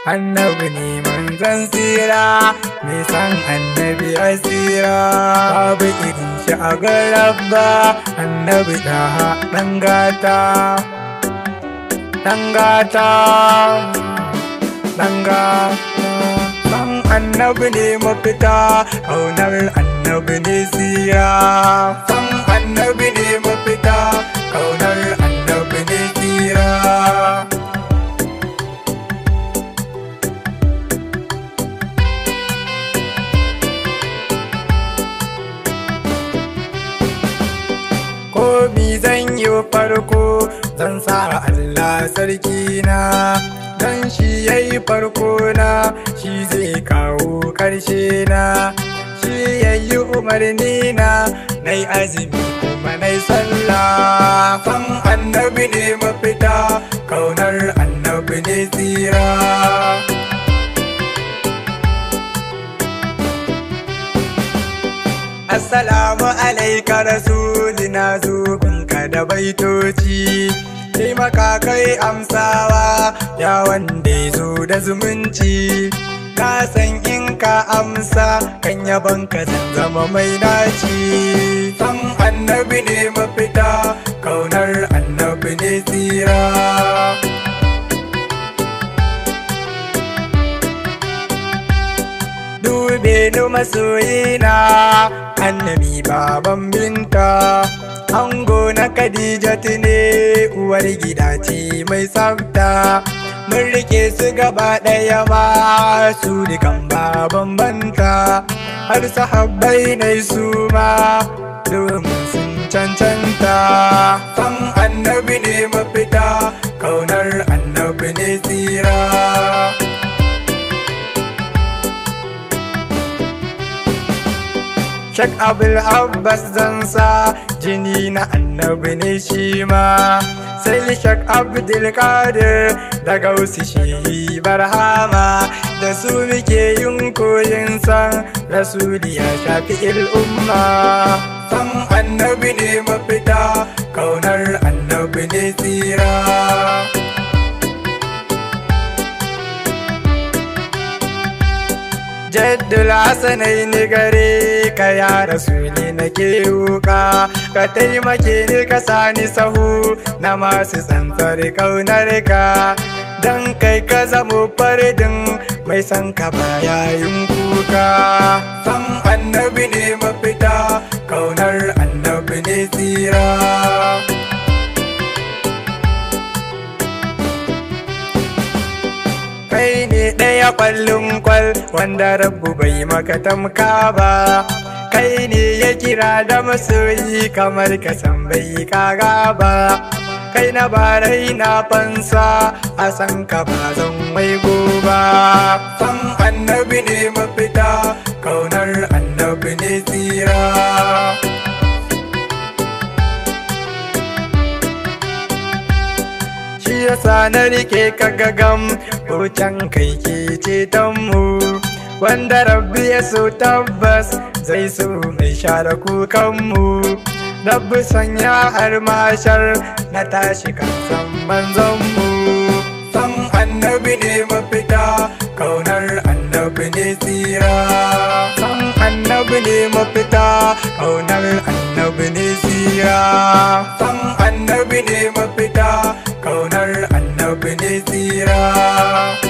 annabi ne manzon tsira mai san annabi asira babu irin shi a garabba annabi da ɗan gata ɗan gata ɗan gata san annabi ne mafita ƙaunar annabi ne tsira san annabi ne mafita ƙaunar annabi ne tsira ko mi zan yi farko zan sa Allah sarki na dan shi yayi farko na shi zai kawo ƙarshe na shi yayi umarni na nai azumi kuma nai sallah san annabi ne mafita kaunar annabi ne tsira Assalamu alaika rasuli na zubinka da baitoci Taimaka kai amsawa ya wanda ya zo da zumunci Na san in ka amsa kan yaban ka zan zama mai naci San annabi ne mafita kaunar annabi ne tsira dube ni masoyina annabi baban binta ango na khadijatu ne uwar gida ce mai tsafta mun rike su gaba ɗaya ma su dukan baban banta har sahabbai na su ma domin sun cancanta san annabi ne mafita kaunar annabi ne tsira Shak Abul Abbas zansa jini na annabi ne shi ma sai Shak Abdul Qadir da Gausi shi barhama da su muke yin koyin san Rasuli ya shafi al'umma san annabi ne mafita kaunar annabi ne tsira jaddul hasanai ni gare ka ya rasu ne nake wuka ka taimake ni ka sani sahu na masu tsantsar kaunar ka dan kai ka zamo faridin mai san ka bayayin kuka san annabi ne mafita kaunar annabi ne tsira kai ne ɗaya ƙwallon kwal wanda rabu bai maka tamka ba kai ne ya kira da masoyi kamar ka san bai kaga ba kai na barai na fansa a san ka ba zan mai goba san annabi ne mafita kaunar annabi ne tsira shi yasa na rike ka gagam can kai ke ceton mu wanda rabbi ya so tabbas zai so mai share kukan mu rabbi sanya har mashar na tashi kan san manzon mu san annabi ne mafita kaunar annabi ne tsira san annabi ne mafita kaunar annabi ne tsira san annabi ne mafita kaunar annabi ne tsira